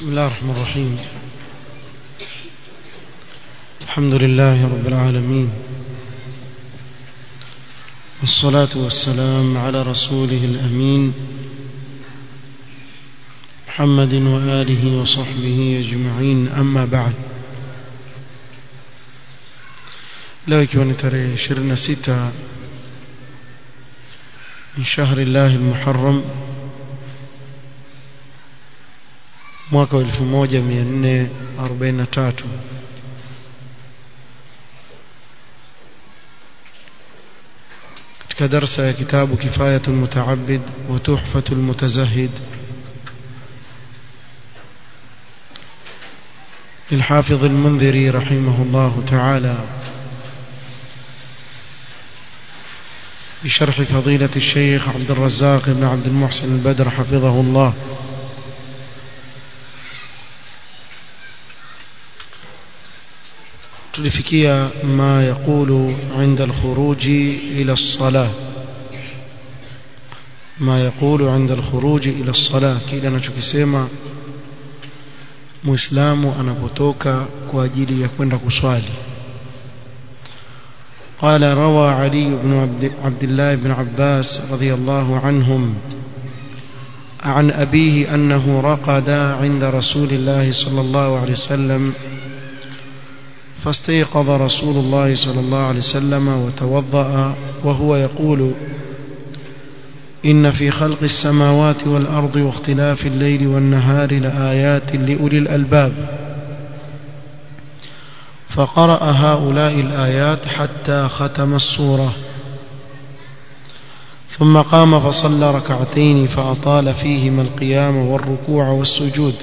بسم الله الرحمن الرحيم الحمد لله رب العالمين والصلاة والسلام على رسوله الأمين محمد وآله وصحبه أجمعين أما بعد leo ikiwa ni tarehe 26 min shahri llahi lmuharram mwaka wa 1443 katika darsa ya kitabu kifayatu lmutaabid wa tuhfatu lmutazahid للحافظ المنذري رحمه الله تعالى بشرح فضيلة الشيخ عبد الرزاق بن عبد المحسن البدر حفظه الله tulifikia ma yaqulu inda alkhuruji ila as-salah ma yaqulu inda alkhuruji ila as-salah kile anachokisema muislamu anapotoka kwa ajili ya kwenda kuswali قال روى علي بن عبد الله بن عباس رضي الله عنهم عن أبيه أنه رقد عند رسول الله صلى الله عليه وسلم فاستيقظ رسول الله صلى الله عليه وسلم وتوضأ وهو يقول إن في خلق السماوات والأرض واختلاف الليل والنهار لآيات لأولي الألباب فقرأ هؤلاء الآيات حتى ختم السورة ثم قام فصلى ركعتين فأطال فيهما القيام والركوع والسجود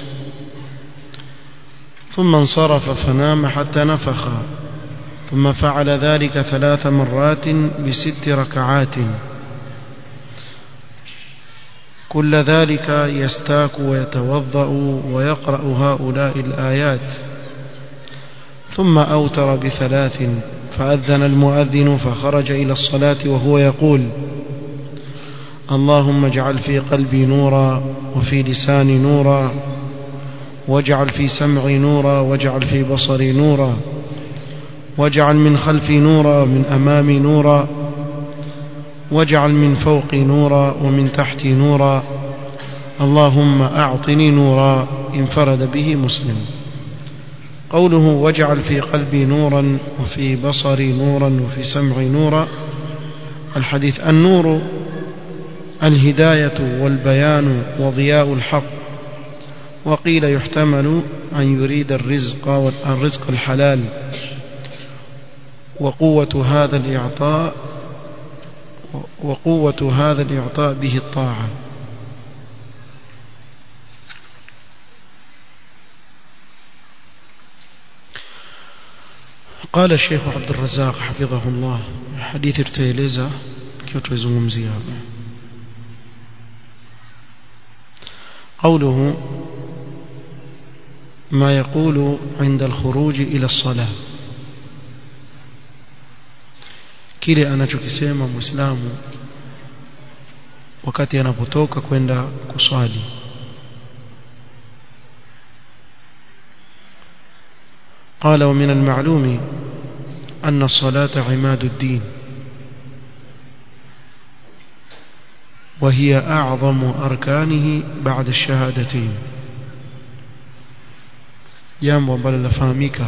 ثم انصرف فنام حتى نفخ ثم فعل ذلك ثلاث مرات بست ركعات كل ذلك يستاك ويتوضأ ويقرأ هؤلاء الآيات ثم أوتر بثلاث فأذن المؤذن فخرج إلى الصلاة وهو يقول اللهم اجعل في قلبي نورا وفي لساني نورا واجعل في سمعي نورا واجعل في بصري نورا واجعل من خلفي نورا ومن أمامي نورا واجعل من فوقي نورا ومن تحتي نورا اللهم أعطني نورا انفرد به مسلم قوله واجعل في قلبي نورا وفي بصري نورا وفي سمعي نورا الحديث النور الهداية والبيان وضياء الحق وقيل يحتمل أن يريد الرزق والرزق الحلال وقوة هذا الإعطاء وقوة هذا الإعطاء به الطاعة قال الشيخ عبد الرزاق حفظه الله حديث ارتيليزا كيوتو يزمزيها قوله ما يقول عند الخروج إلى الصلاة kile anachokisema muislamu wakati anapotoka kwenda kuswali قال ومن المعلوم أن الصلاة عماد الدين وهي أعظم أركانه بعد الشهادتين jambo ambalo lafahamika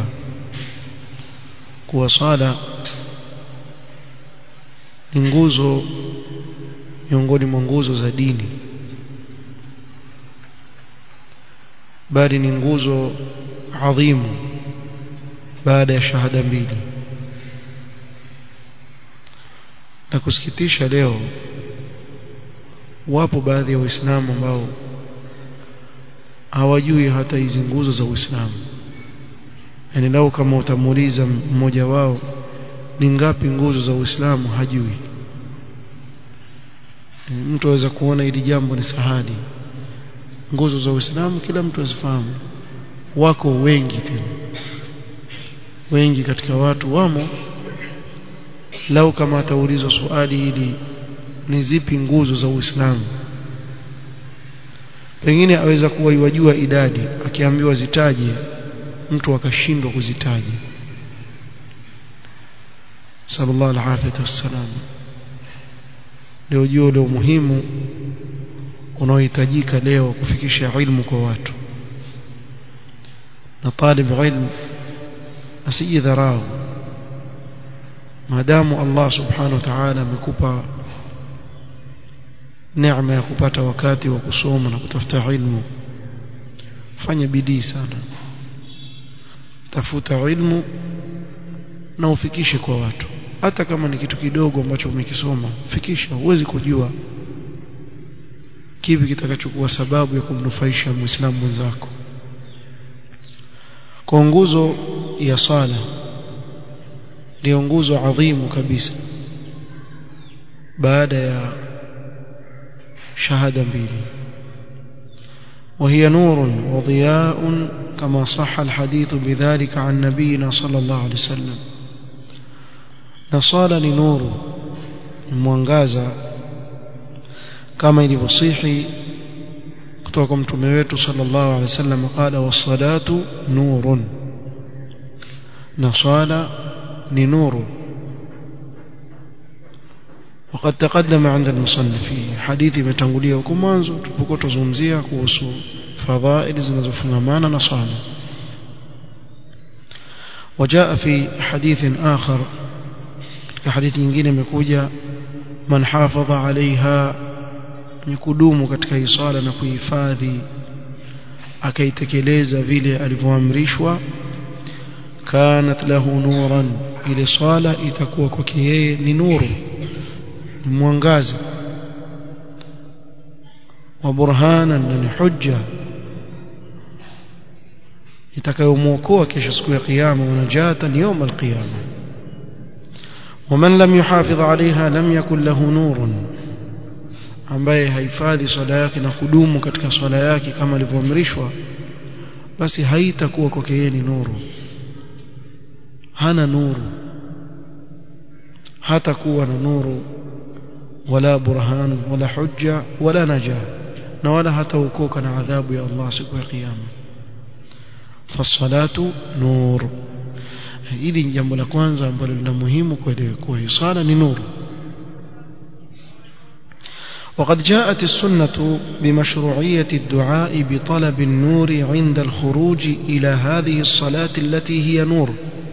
kuwa sala ni nguzo miongoni mwa nguzo za dini bali ni nguzo adhimu baada ya shahada mbili na kusikitisha leo wapo baadhi ya waislamu ambao hawajui hata hizi nguzo za Uislamu yani lau kama utamuuliza mmoja wao ni ngapi nguzo za Uislamu hajui mtu aweza kuona hili jambo ni sahali nguzo za Uislamu kila mtu azifahamu wako wengi tena wengi katika watu wamo lau kama ataulizwa swali hili ni zipi nguzo za Uislamu pengine aweza kuwa iwajua idadi akiambiwa zitaje mtu akashindwa kuzitaja sallallahu alaihi wasallam ndio jua ule muhimu unaohitajika leo kufikisha ilmu kwa watu na talib ilmu asijidharau maadamu Allah subhanahu wa ta'ala amekupa neema ya kupata wakati wa kusoma na kutafuta ilmu fanya bidii sana tafuta ilmu na ufikishe kwa watu hata kama ni kitu kidogo ambacho umekisoma fikisha huwezi kujua kipi kitakachokuwa sababu ya kumnufaisha muislamu mwenzako kwa nguzo ya sala ndio nguzo adhimu kabisa baada ya shahada mbili وهي نور وضياء كما صح الحديث بذلك عن نبينا صلى الله عليه وسلم نصال لنور مwangaza kama ilivyosihi kutoka kwa mtume wetu sallallahu alaihi wasallam qala was-salatu nurun na swala ni nuru وقد تقدم عند المصنف في حديث متangulia huko mwanzo tulipokuwa tuzungumzia kuhusu fadhail zinazofungamana na swala وجاء في حديث آخر حديث nyingine imekuja man hafadha alaiha ni kudumu katika hii swala na kuhifadhi akaitekeleza vile alivyoamrishwa kanat lahu nuran ile swala itakuwa kwake yeye ni nuru mwangaza wa burhana na ni hujja itakayomwokoa kesho siku ya kiyama wanajatan يوم القيامه ومن لم يحافظ عليها لم يكن له نور ambaye haifadhi swala yake na kudumu katika swala yake kama alivyoamrishwa basi haitakuwa kwake yeye ni nuru hana nuru hata kuwa na nuru wala burhan wala hujja wala naja na wala hataokoka na adhabu ya Allah siku ya kiyama fasalatu nur hili ni jambo la kwanza ambalo lina muhimu kuelewa kuwa swala ni nuru وقد جاءت السنة بمشروعية الدعاء بطلب النور عند الخروج إلى هذه الصلاة التي هي نور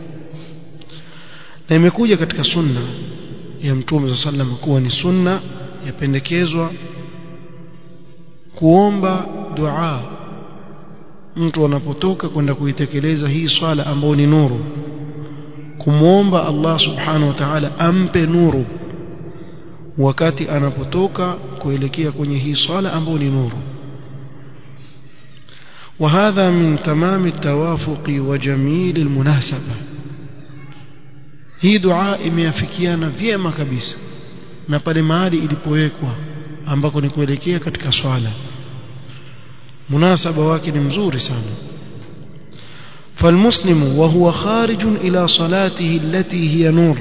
na imekuja katika sunna ya mtume صلى الله عليه وسلم kuwa ni sunna yapendekezwa kuomba dua mtu anapotoka kwenda kuitekeleza hii swala ambayo ni nuru kumwomba Allah subhanahu wa ta'ala ampe nuru wakati anapotoka kuelekea kwenye hii swala ambayo ni nuru وهذا من تمام التوافق وجميل المناسبة hii dua imeafikiana vyema kabisa na pale mahali ilipowekwa ambako ni kuelekea katika swala munasaba wake ni mzuri sana فالمسلم وهو خارج إلى صلاته التي هي نور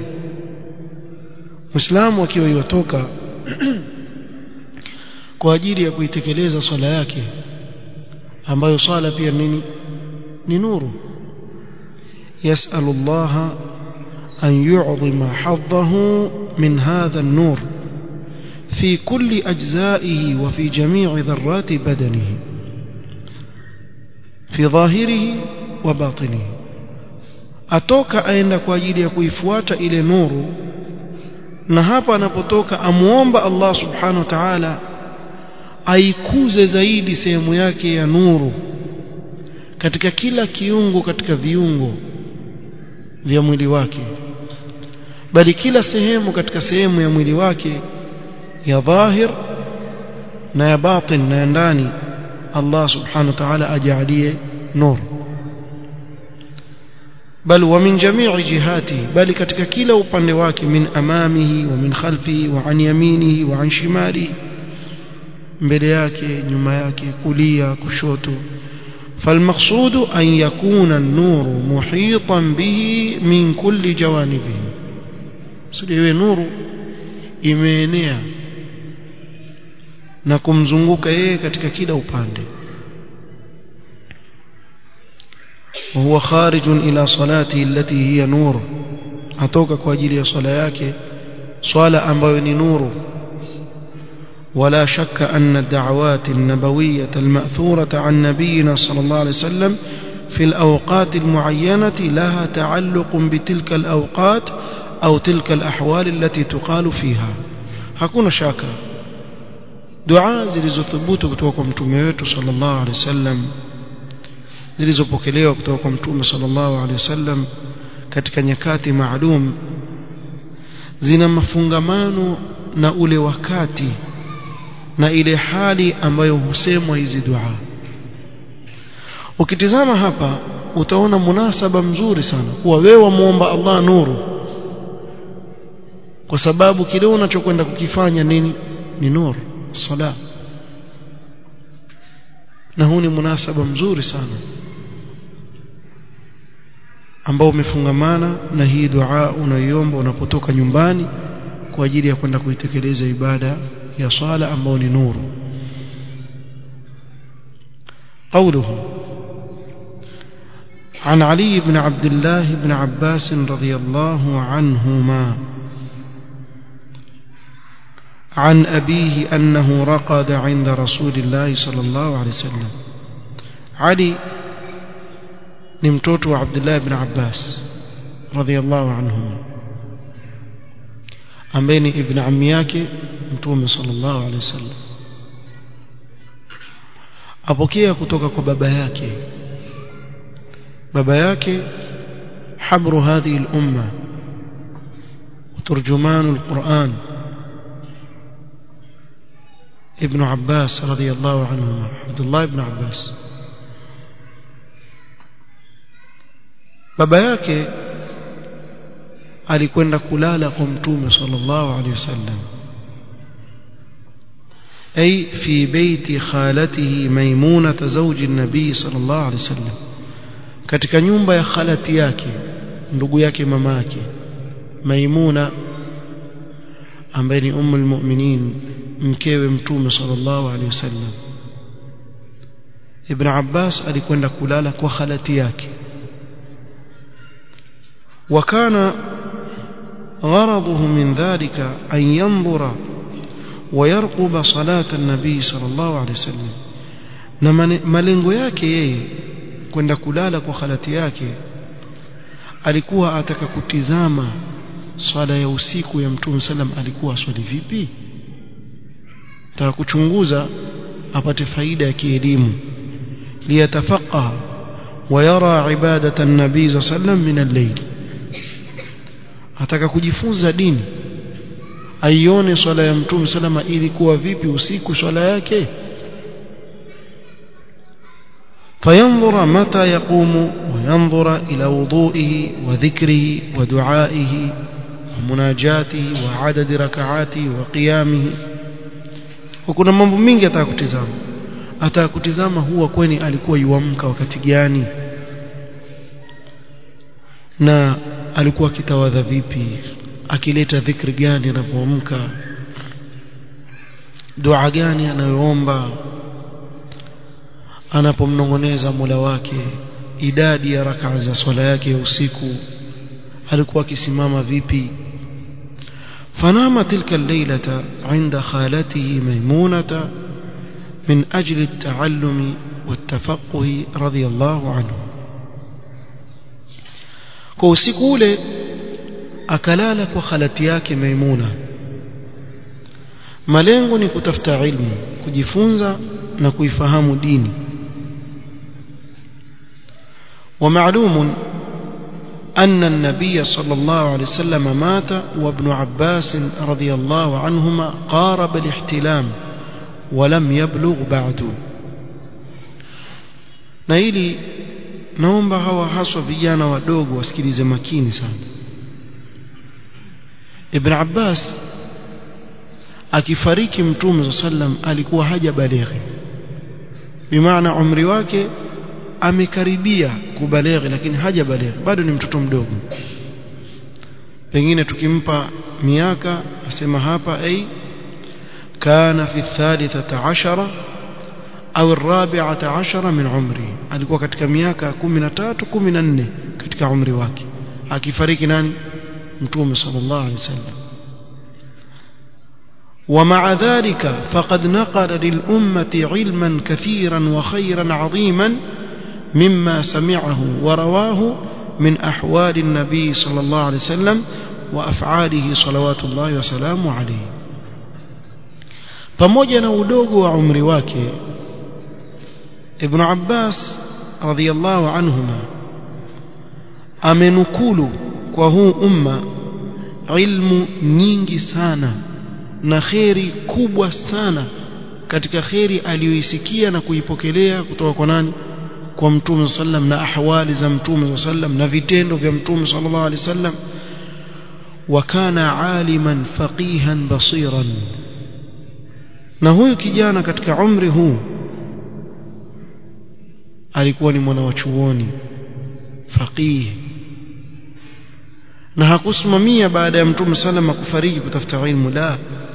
مسلم akiwa yotoka kwa ajili ya kuitekeleza swala yake ambayo swala pia nini ni nuru يسأل الله أن يعظم حظه من هذا النور في كل أجزائه وفي جميع ذرات بدنه في ظاهره وباطنه atoka aenda kwa ajili ya kuifuata ile nuru na hapa anapotoka amuomba Allah subhanahu wa ta'ala aikuze zaidi sehemu yake ya nuru katika kila kiungo katika viungo vya mwili wake bali kila sehemu katika sehemu ya mwili wake ya dhahir na ya batin na ya ndani Allah subhanahu wa ta'ala ajalie nur bal wa min jami'i jihati bali katika kila upande wake min amamihi wa min khalfihi wa an yaminihi wa an shimalihi mbele yake nyuma yake kulia kushoto فالمقصود أن يكون النور محيطا به من كل جوانبه سليوه نور imeenea na kumzunguka yeye katika kila upande وهو خارج إلى صلاته التي هي نور atoka kwa ajili ya swala yake swala ambayo ni nuru ولا شك أن الدعوات النبوية المأثورة عن نبينا صلى الله عليه وسلم في الأوقات المعينة لها تعلق بتلك الأوقات أو تلك الأحوال التي تقال فيها hakuna shaka dua zilizothubutu kutoka kwa mtume wetu sallallahu alaihi wasallam zilizopokelewa kutoka kwa mtume sallallahu alaihi wasallam katika nyakati maalum zina mafungamano na ule wakati na ile hali ambayo husemwa hizi dua ukitizama hapa utaona munasaba mzuri sana kuwa wewe wamuomba Allah nuru kwa sababu kile unachokwenda kukifanya nini ni nuru sala na huu ni munasaba mzuri sana ambao umefungamana na hii dua unayoiomba unapotoka nyumbani kwa ajili ya kwenda kuitekeleza ibada ya swala ambao ni nuru قوله عن علي بن عبد الله بن عباس رضي الله عنهما عن أبيه أنه رقد عند رسول الله صلى الله عليه وسلم علي نمتوت عبد الله بن عباس رضي الله عنهما أمين ابن عمياك متوم صلى الله عليه وسلم apokea kutoka kwa baba yake baba yake habru hadhihi al-umma وترجمان القرآن ابن عباس رضي الله عنهما عبد الله بن عباس baba yake alikwenda kulala kwa mtume sallallahu alaihi wasallam أي في بيت خالته ميمونة زوج النبي صلى الله عليه وسلم katika nyumba ya khalati yake ndugu yake mama yake Maimuna ambaye ni ummu almu'minin mkewe mtume sallallahu alaihi wasallam Ibn Abbas alikwenda kulala kwa khalati yake وكان غرضه من ذلك أن ينظر ويرقب صلاة النبي صلى الله عليه وسلم na malengo yake yeye kwenda kulala kwa khalati yake alikuwa ataka kutizama swala ya usiku ya mtume sallam alikuwa swali vipi taka kuchunguza apate faida ya kielimu liyatafaqaha ويرى عبادة النبي صلى الله عليه وسلم من الليل ataka kujifunza dini aione swala ya mtume salama ilikuwa vipi usiku swala yake فينظر متى يقوم وينظر إلى وضوئه وذكره ودعائه ومناجاته وعدد ركعاته وقيامه وكنا mambo mingi atakutizama atakutizama huwa kweni alikuwa yuamka wakati gani na alikuwa akitawadha vipi akileta dhikri gani anapoamka dua gani anayoomba anapomnongoneza Mola wake idadi ya rakaa za swala yake ya usiku alikuwa akisimama vipi fanama tilka الليلة عند خالته ميمونة من أجل التعلم والتفقه رضي الله عنه kwa usiku ule akalala kwa khalati yake Maimuna malengo ni kutafuta ilmu kujifunza na kuifahamu dini ومعلوم أن النبي صلى الله عليه وسلم مات وابن عباس رضي الله عنهما قارب الاحتلام ولم يبلغ بعد نايلي naomba hawa haswa vijana wadogo wasikilize makini sana Ibn Abbas akifariki mtume sallam alikuwa haja balighi bimaana umri wake amekaribia kubalighi lakini haja balighi bado ni mtoto mdogo pengine tukimpa miaka asema hapa ai كان في الثالثة عشرة au الرابعة عشرة من عمري alikuwa katika miaka 13 14 katika umri wake akifariki nani mtume sallallahu alaihi wasallam ومع ذلك فقد نقل للأمة علما كثيرا وخيرا عظيما مما سمعه ورواه من أحوال النبي صلى الله عليه وسلم وأفعاله صلوات الله وسلامه عليه pamoja na udogo wa umri wake Ibn Abbas radhiyallahu anhuma amenukulu kwa huu umma ilmu nyingi sana na kheri kubwa sana katika kheri aliyoisikia na kuipokelea kutoka kwa nani kwa mtume sallam na ahwali za mtume sallam na vitendo vya mtume sallallahu alaihi wasallam wakana aliman faqihan basiran na huyu kijana katika umri huu alikuwa ni mwana wa chuoni faqih na hakusimamia baada ya mtume sallam kufariki kutafuta ilmu la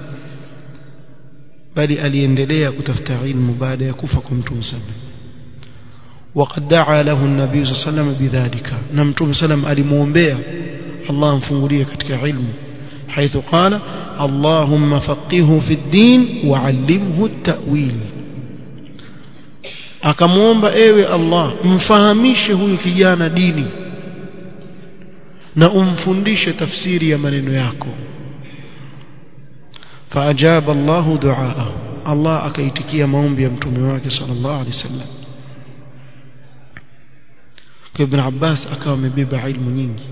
bali aliendelea kutafuta ilmu baada ya kufa kwa mtume sallam وقد دعا له النبي صلى الله عليه وسلم بذلك نمتم سلم alimuombea Allah amfungulie katika ilmu حيث قال اللهم فقهه في الدين وعلمه التأويل akamwomba ewe Allah mfahamishe huyu kijana dini na umfundishe tafsiri ya maneno yako faajaba Allahu duaahu Allah akaitikia maombi ya mtume wake sallallahu alaihi wasallam kwa ibn Abbas akawa amebeba ilmu nyingi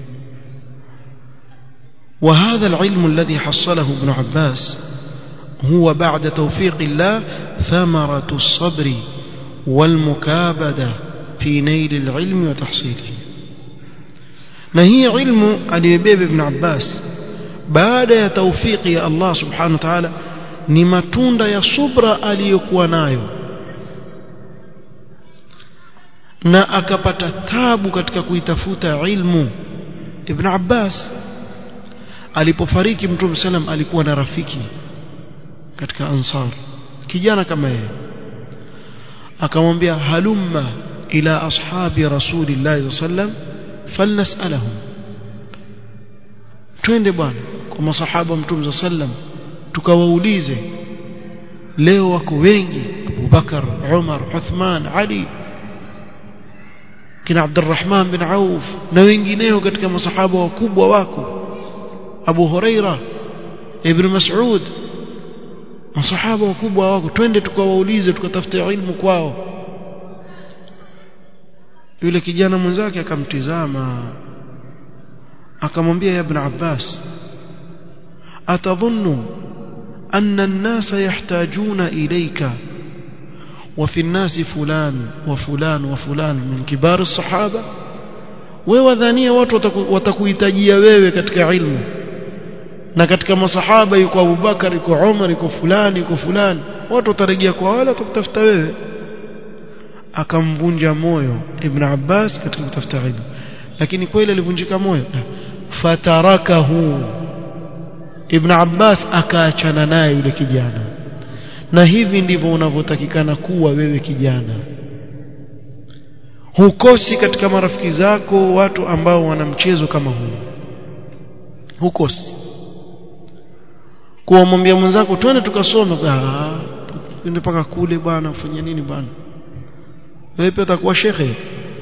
وهذا العلم الذي حصله ابن عباس هو بعد توفيق الله ثمرة الصبر والمكابدة في نيل العلم وتحصيله نهي علم aliyebeba ibn Abbas baada ya tawfiki ya Allah subhanahu wa ta'ala ni matunda ya subra aliyokuwa nayo na akapata tabu katika kuitafuta ilmu ibn Abbas alipofariki mtume sallam alikuwa na rafiki katika ansar kijana kama yeye akamwambia halumma ila ashabi rasulillahi sallam falnasalahum twende bwana kwa masahaba mtume sallam tukawaulize leo wako wengi Abu Bakar Umar Uthman Ali kina Abdurrahman bin Auf na wengineo katika masahaba wakubwa wako Abu Huraira Ibn Mas'ud masahaba wakubwa wako twende tukawaulize tukatafute ilmu kwao yule kijana mwenzake akamtizama akamwambia ibn Abbas atadhunnu anna an-nasa yahtajuna ilayka وفي الناس فلان وفلان وفلان من كبار الصحابه wewe wadhania watu watakuhitajia wewe katika ilmu na katika masahaba yuko Abubakar yuko Umar yuko fulani yuko fulani watu watarejea kwa wale watakutafuta wewe akamvunja moyo Ibn Abbas katika kutafuta ilmu lakini kweli alivunjika moyo fatarakahu Ibn Abbas akaachana naye yule kijana na hivi ndivyo unavyotakikana kuwa wewe kijana hukosi katika marafiki zako watu ambao wana mchezo kama huu hukosi kuwamwambia mwenzako twende tukasome ah twende paka kule bwana ufanye nini bwana wewe pia utakuwa shekhe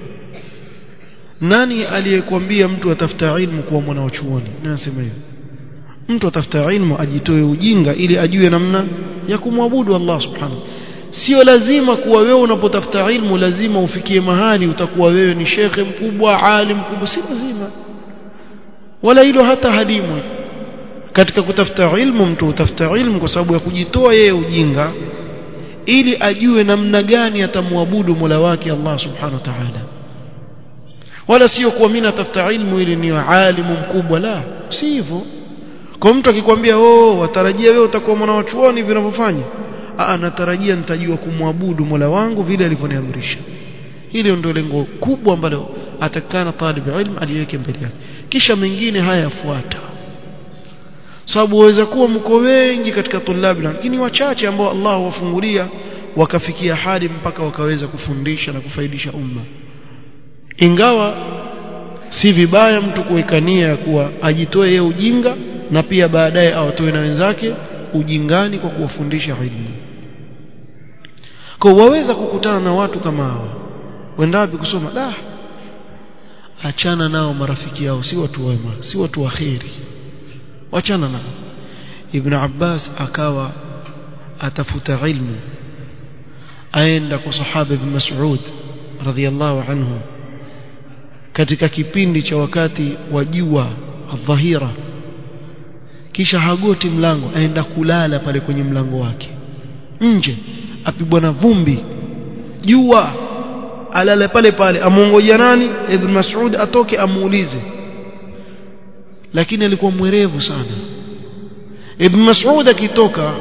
nani aliyekwambia mtu atafuta ilmu kuwa mwana wa chuoni nasema hivyo mtu atafuta ilmu ajitoe ujinga ili ajue namna ya kumwabudu Allah subhanahu sio lazima kuwa wewe unapotafuta ilmu lazima ufikie mahali utakuwa wewe ni shekhe mkubwa alim mkubwa si lazima wala hilo hata halimu katika kutafuta ilmu mtu utafuta ilmu kwa sababu ya kujitoa yeye ujinga ili ajue namna gani atamwabudu Mola wake Allah subhanahu wa ta'ala wala sio kuwa mimi natafuta ilmu ili niwe alimu mkubwa la si hivyo kwa mtu akikwambia oh watarajia wewe utakuwa mwana wa chuoni vinavyofanya ah natarajia nitajua kumwabudu Mola wangu vile alivyoniamrisha hilo ndio lengo kubwa ambalo atakana talib ilm aliweke mbele yake kisha mengine haya yafuata sababu waweza kuwa mko wengi katika tulabi lakini wachache ambao Allah wafungulia wakafikia hadi mpaka wakaweza kufundisha na kufaidisha umma ingawa si vibaya mtu kuwekania ya kuwa ajitoe yeye ujinga na pia baadaye awatoe na wenzake ujingani kwa kuwafundisha ilmu kwa waweza kukutana na watu kama hawa wendapi kusoma da achana nao marafiki yao si watu wema si watu waheri wachana nao ibn Abbas akawa atafuta ilmu aenda kwa sahaba ibn Mas'ud radhiyallahu anhu katika kipindi cha wakati wa jua adhahira kisha hagoti mlango aenda kulala pale kwenye mlango wake nje apigwa na vumbi jua alale pale pale amuongoja nani ibn Mas'ud atoke amuulize lakini alikuwa mwerevu sana ibn Mas'ud akitoka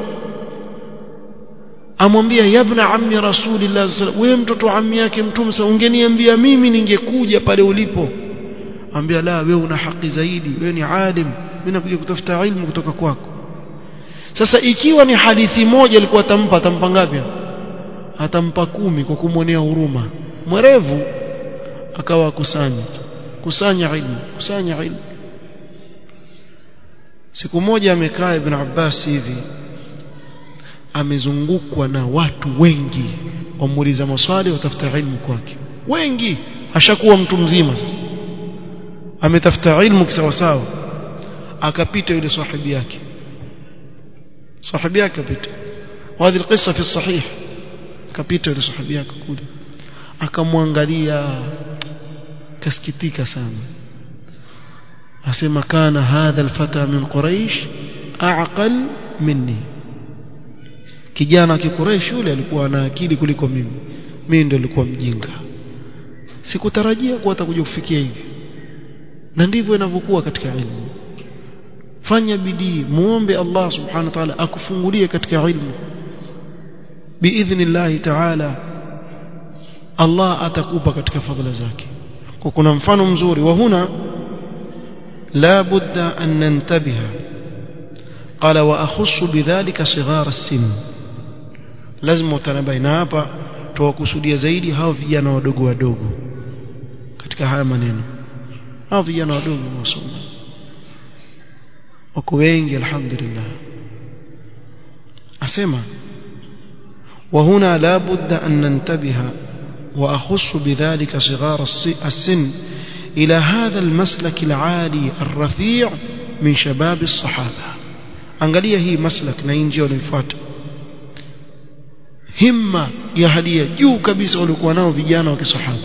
amwambia yabna ammi rasulillah sallallahu wewe mtoto wa ammi yake mtume sa ungeniambia mimi ningekuja pale ulipo ambia la wewe una haki zaidi wewe ni alim mimi nakuja kutafuta ilmu kutoka kwako sasa ikiwa ni hadithi moja alikuwa atampa atampa ngapi atampa kumi kwa kumwonea huruma mwerevu akawa kusanya kusanya ilmu kusanya ilmu siku moja amekaa ibn Abbas hivi amezungukwa na watu wengi wamuuliza maswali watafuta ilmu kwake wengi ashakuwa mtu mzima sasa ametafuta ilmu kisawasawa akapita yule sahibi yake sahibi yake akapita وهذه القصة في الصحيح akapita yule sahibi yake kule akamwangalia kasikitika sana asema kana hadha alfata min quraish aqal minni kijana wa Quraysh yule alikuwa na akili kuliko mimi mimi ndio nilikuwa mjinga sikutarajia kuwa atakuja kufikia hivi na ndivyo inavyokuwa katika ilmu fanya bidii muombe Allah subhanahu wa ta'ala akufungulie katika ilmu biidhnillah ta'ala Allah atakupa katika fadhila zake kwa kuna mfano mzuri wa huna la budda an nantabiha qala wa akhussu bidhalika sighar as-sin lazima utanabai na hapa tuwakusudia zaidi hao vijana wadogo wadogo katika haya maneno hao vijana wadogo wasoma wako wengi alhamdulillah asema وهنا لا بد أن ننتبه وأخص بذلك صغار السن إلى هذا المسلك العالي الرفيع من شباب الصحابة angalia hii maslak na njia wanayofuata himma ya hadia juu kabisa walikuwa nao vijana wa kisahaba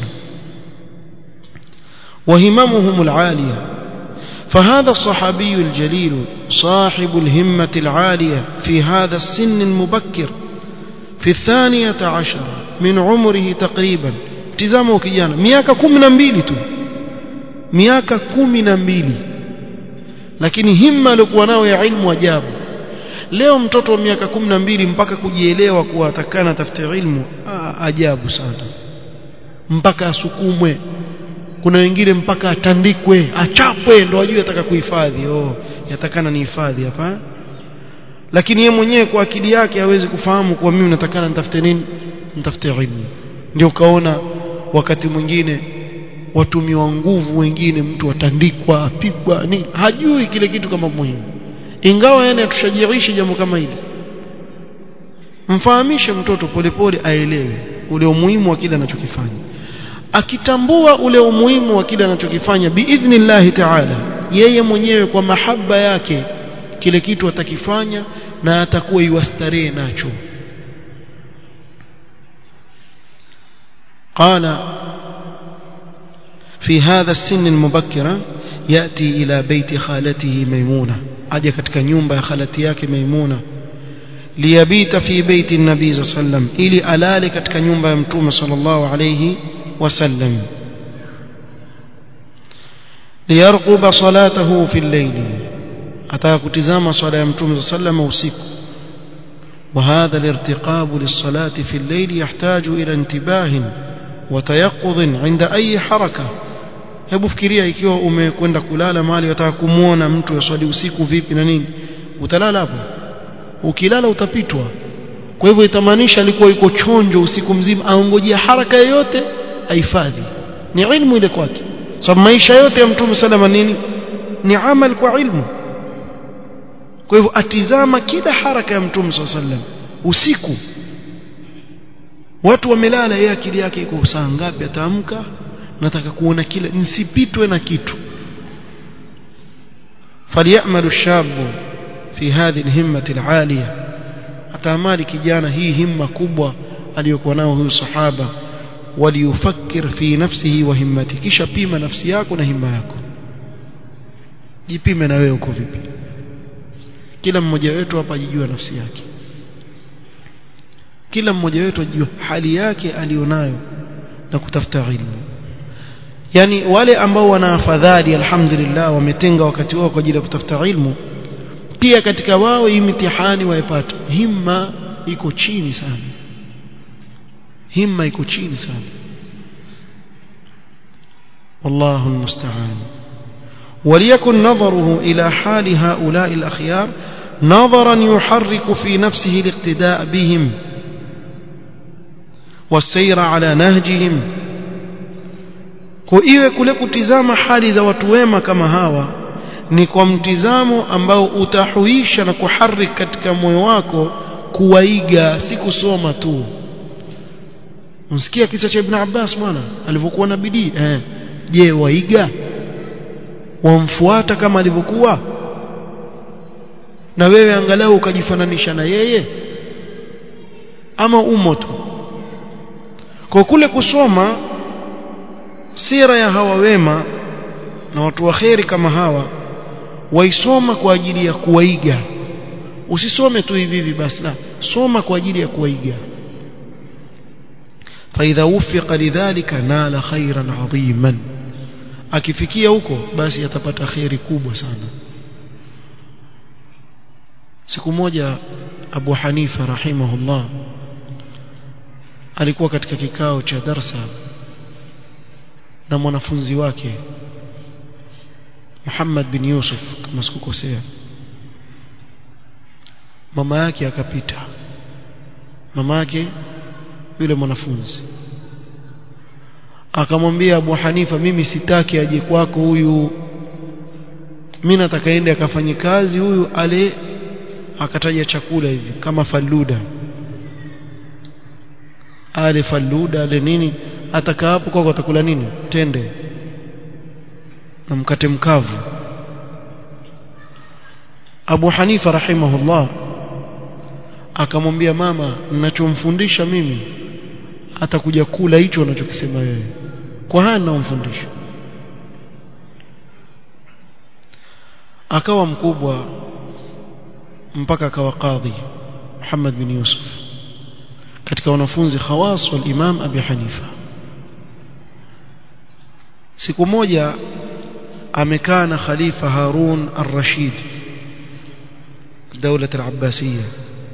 وهممهم العالية فهذا الصحابي الجليل صاحب الهمة العالية في هذا السن المبكر في الثانية عشر من عمره تقريبا تزامه كيانا مياكا كمنا مبيلي تو مياكا كمنا مبيلي lakini himma alikuwa nayo ya ilmu ajabu leo mtoto wa miaka kumi na mbili mpaka kujielewa kuwa atakana tafute ilmu aa, ajabu sana mpaka asukumwe kuna wengine mpaka atandikwe achapwe ndo ajue ataka kuhifadhi oh yatakana ni hifadhi hapa lakini yeye mwenyewe kwa akili yake hawezi kufahamu kuwa mimi natakana nitafute nini nitafute ilmu ndio kaona wakati mwingine watumiwa nguvu wengine mtu atandikwa apigwa nini hajui kile kitu kama muhimu ingawa yani atushajirishe jambo kama hili mfahamishe mtoto polepole aelewe ule umuhimu wa kile anachokifanya akitambua ule umuhimu wa kile anachokifanya biidhnillahi taala yeye mwenyewe kwa mahaba yake kile kitu atakifanya na atakuwa iwastarehe nacho قال في هذا السن المبكرة يأتي إلى بيت خالته ميمونة أجي katika nyumba ya khalati yake Maimuna liyabita fi baiti nabii صلى الله عليه وسلم ili alale katika nyumba ya mtume sallallahu alayhi wasallam liyarquba salatahu fi al-layl ataka kutizama swala ya mtume صلى الله عليه وسلم usiku وهذا الارتقاب للصلاة في الليل يحتاج إلى انتباه وتيقظ عند أي حركة hebu fikiria ikiwa umekwenda kulala mahali wataka kumuona mtu aswali usiku vipi na nini utalala hapo ukilala utapitwa kwa hivyo itamaanisha alikuwa yuko chonjo usiku mzima aongojea haraka yoyote ahifadhi ni ilmu ile kwake sababu so, maisha yote ya mtume salama nini ni amal kwa ilmu kwa hivyo atizama kila haraka ya mtume sallam usiku watu wamelala yeye akili yake iko saa ngapi ataamka nataka kuona kile nisipitwe na kitu فليأمل الشاب في هذه الهمة العالية ataamali kijana hii himma kubwa aliyokuwa nao huyu sahaba waliyufakkir fi nafsihi wa himmati kisha pima nafsi yako na himma yako jipime na wewe uko vipi kila mmoja wetu hapa ajijua nafsi yake kila mmoja wetu ajijua hali yake alionayo na kutafuta ilmu yani wale ambao wana afadhali alhamdulillah wametenga wakati wao kwa ajili ya kutafuta ilmu pia katika wao hii mitihani waipata himma iko chini sana himma iko chini sana والله المستعان وليكن نظره إلى حال هؤلاء الأخيار نظرا يحرك في نفسه الاقتداء بهم والسير على نهجهم kuiwe kule kutizama hali za watu wema kama hawa ni kwa mtizamo ambao utahuisha na kuharik katika moyo wako kuwaiga si kusoma tu unsikia kisa cha Ibn Abbas bwana alivyokuwa na bidii eh je waiga wamfuata kama alivyokuwa na wewe angalau ukajifananisha na yeye ama umo tu kwa kule kusoma sira ya hawa wema na watu wa kheri kama hawa waisoma kwa ajili ya kuwaiga usisome tu hivi hivi basi la soma kwa ajili ya kuwaiga فإذا وفق لذلك نال خيرا عظيما akifikia huko basi atapata khairi kubwa sana siku moja Abu Hanifa rahimahullah alikuwa katika kikao cha darsa na mwanafunzi wake Muhammad bin Yusuf kama sikukosea mama yake akapita mama yake yule mwanafunzi akamwambia Abu Hanifa mimi sitaki aje kwako huyu mimi nataka ende akafanye kazi huyu ale akataja chakula hivi kama faluda ale faluda ale nini atakaa hapo kwako atakula nini tende na mkate mkavu Abu Hanifa rahimahullah akamwambia mama ninachomfundisha mimi atakuja kula hicho unachokisema wewe kwa haya ninamfundisha akawa mkubwa mpaka akawa kadhi Muhammad bin Yusuf katika wanafunzi khawas wal Imam Abi Hanifa siku moja amekaa na khalifa Harun ar-Rashid دولة العباسية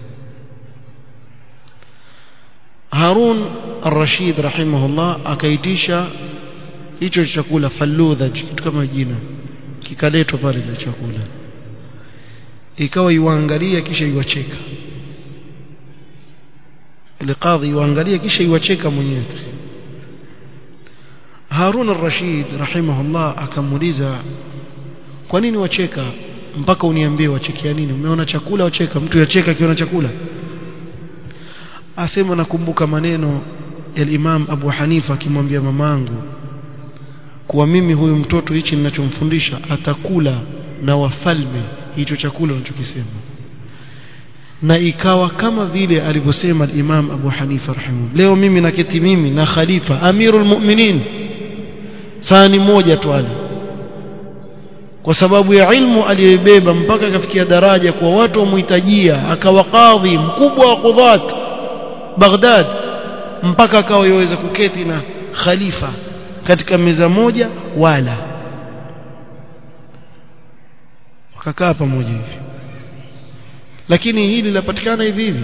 Harun ar-Rashid rahimahullah akaitisha hicho chakula faludha kitu kama jina kikaletwa pale ile chakula ikawa iwaangalia kisha iwacheka ile kadhi iwaangalia kisha iwacheka mwenyewe Harun ar-Rashid rahimahullah akamuuliza kwa nini wacheka mpaka uniambie wachekia nini umeona chakula wacheka mtu yacheka akiona chakula asema nakumbuka maneno ya Imam Abu Hanifa akimwambia mamangu kuwa mimi huyu mtoto hichi ninachomfundisha atakula na wafalme hicho chakula unachokisema na ikawa kama vile alivyosema Imam Abu Hanifa rahimahu leo mimi naketi mimi na khalifa amirul mu'minin sani moja tu ali kwa sababu ya ilmu aliyoibeba mpaka akafikia daraja kwa watu wamhitajia akawa kadhi mkubwa wa qudhat Baghdad mpaka akawa yaweza kuketi na khalifa katika meza moja wala wakakaa pamoja hivi lakini hili linapatikana hivi hivi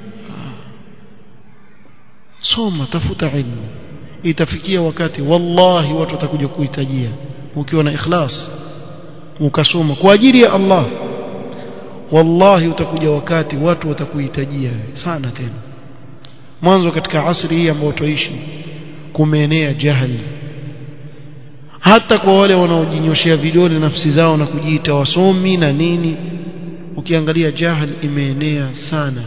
soma tafuta ilmu itafikia wakati wallahi watu watakuja kuhitajia ukiwa na ikhlas ukasoma kwa ajili ya Allah wallahi utakuja wakati watu watakuhitajia sana tena mwanzo katika asri hii ambayo tuishi kumeenea jahili hata kwa wale wanaojinyoshea vidole nafsi zao na kujiita wasomi na nini ukiangalia jahil imeenea sana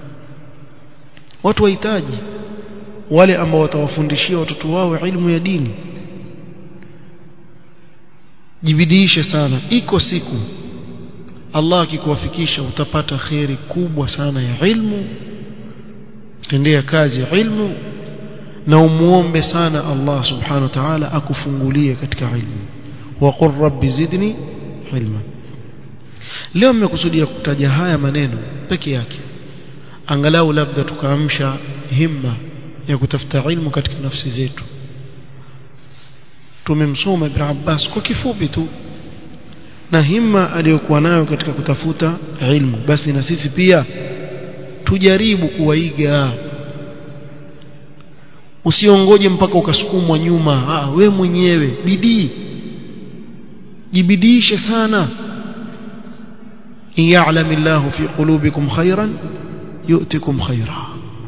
watu wahitaji wale ambao watawafundishia watoto wao ilmu ya dini jibidiishe sana iko siku Allah akikuwafikisha utapata kheri kubwa sana ya ilmu tendea kazi ya ilmu na umuombe sana Allah subhanahu wa ta'ala akufungulie katika ilmu wa qur rabbi zidni ilma leo mmekusudia kutaja haya maneno peke yake angalau labda tukaamsha himma ya kutafuta ilmu katika nafsi zetu tumemsoma Ibn Abbas kwa kifupi tu na himma aliyokuwa nayo katika kutafuta ilmu basi na sisi pia tujaribu kuwaiga usiongoje mpaka ukasukumwa nyuma ah we mwenyewe bidii jibidiishe sana in ya'lamillahu fi qulubikum khairan yu'tikum khaira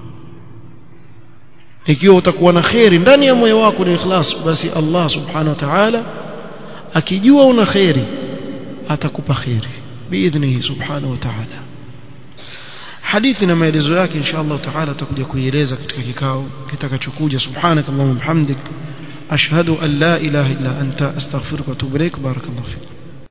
ikiwa utakuwa na khairi ndani ya moyo wako ni ikhlas basi Allah subhanahu wa ta'ala akijua una khairi atakupa khairi biidhnihi subhanahu wa ta'ala hadithi na maelezo yake insha Allah taala tutakuja kuieleza katika kikao kitakachokuja subhanakallahumma bihamdik ashhadu an la ilaha illa anta astaghfiruka wa atubu ilaik barakallahu fik